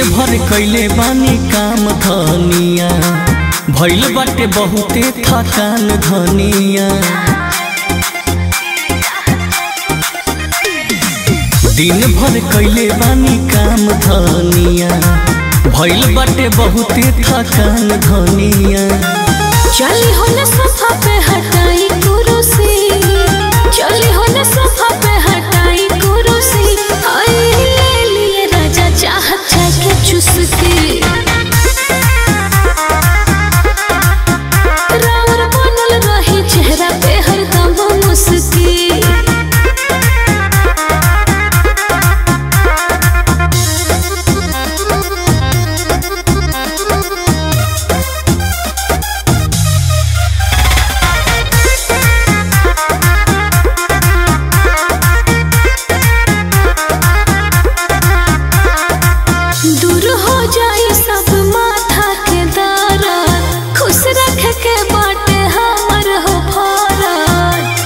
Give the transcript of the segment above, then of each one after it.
भर कैले बानी काम धनिया भइल बाटे बहुते थकान धनिया दिन भर कैले बानी काम धनिया भइल बाटे बहुते थकान धनिया चली हो न सोफा पे हटाई कुर्सी चली हो न सोफा पे हटाई कुर्सी आई ले लिए राजा चाहत जाके चुसकी राउर बनल रही चेहरा पे हरदम मुस्की दूर हो जाई सब माथा के दारा खुश रख के बाटे हमर हो भारत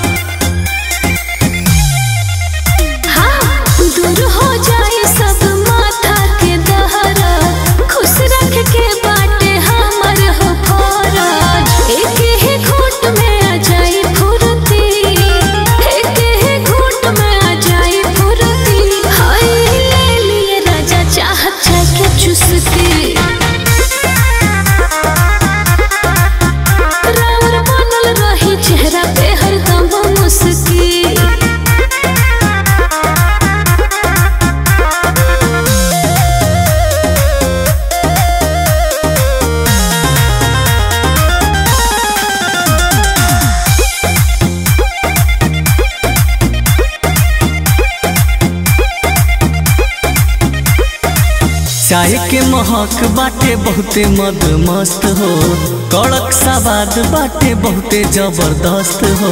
हाँ दूर हो जाई सब माथा के दहरा खुश रख के बाटे हमर हो भारत एक ही घूट में आ जाई फुर्ती एक ही घूट में आ जाई फुर्ती हाय ले लिए राजा चाहत जाके चुसकी राउर बनल रही चेहरा पे हरदम मुस्की चाय के महक बाटे बहुते मद मस्त हो कड़क सवाद बाटे बहुते जबरदस्त हो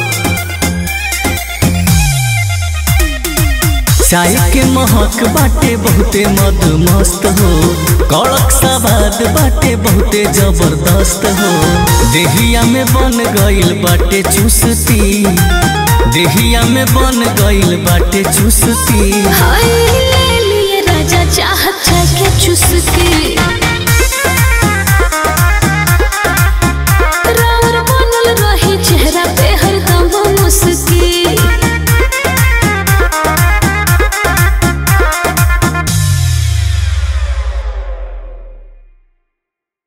चाय के महक बाटे बहुते मद मस्त हो कड़क सवाद बाटे बहुते जबरदस्त हो देहिया में बन गइल बाटे चुसती देहिया में बन गइल बाटे चुसती हाय ले लिए राजा चाहत जाके चुसकी